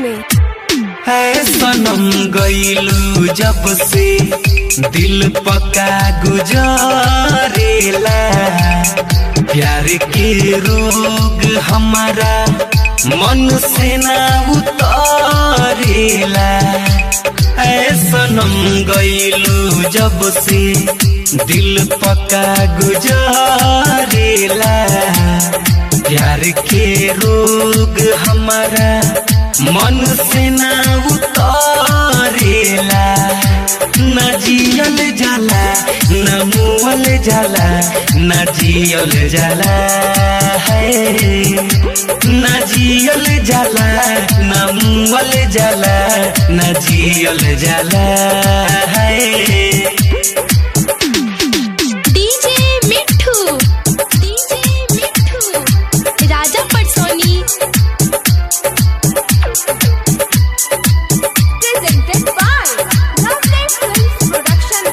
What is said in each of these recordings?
में है सनम गईलू जब से दिल पका गुजरेला प्यार के रोग हमारा मन से ना उतरेला है सनम गईलू जब से दिल पका गुजरेला प्यार के रोग हमारा मन से ना उतारेला न जियल जाला न मुअल जाला न जियल जाला है न जियल जाला न मुअल जाला न जियल जाला है डीजे मिठू डीजे मिठू राजा पटसोनी presented by Lovely Films Production.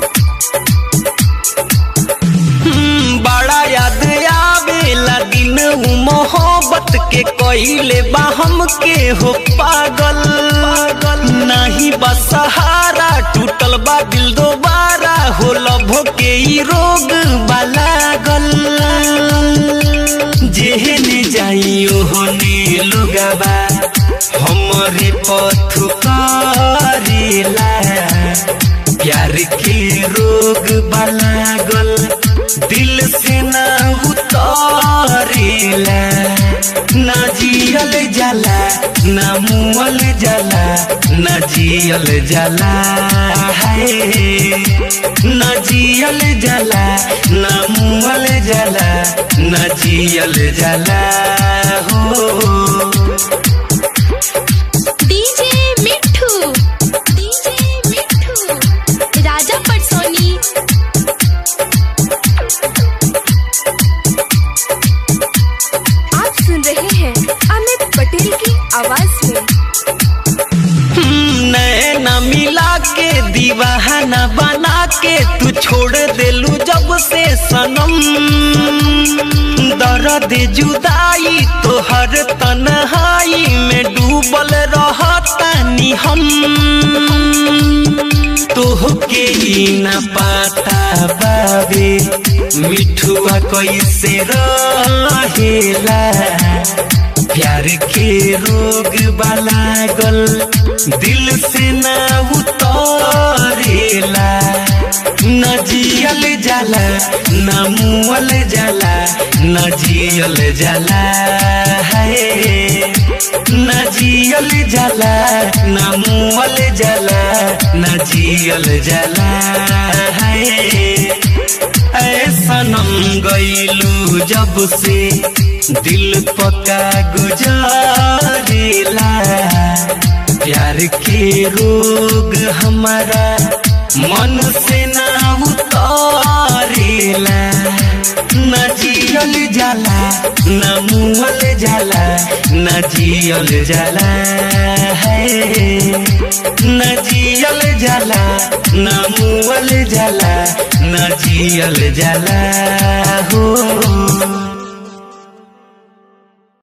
हम्म, बड़ा याद आवेला दिन उ मोहब्बत के कइले बा हमके हो पागल पागल नहीं बा सहारा टूटल बा दिल दोबारा हो लभो के ई रोग बा लागल जेहने जाई ओहने लुगाबा हमरे पथ करेला प्यार के रोग लागल दिल से ना उतारेला ना जियल जाला ना मुअल जाला ना जियल जाला है ना जियल जाला ना मुअल जाला ना जियल जाला हो डीजे मिठू डीजे मिठू राजा पटसोनी आप सुन रहे हैं अमित पटेल की आवाज में नैना मिला के दीवाना बना के तू छोड़ देलू जब से सनम दर्द जुदाई तोहर तन्हाई में डूबल रहतानी हम तोहके ही न पाता बाबे मिठुआ कैसे रहेला प्यार के रोग लागल दिल से ना उतरेला न जियल जाला न मुअल जाला न जियल जाला है न जियल जाला न मुअल जाला न जियल जाला है ऐसनम गईलू जब से दिल पका गुजारेला प्यार के रोग हमारा मन से ना उतारेला न जियल जाला न मुअल जाला न जियल जाला है न जियल जाला न मुअल जाला न जियल जाला हो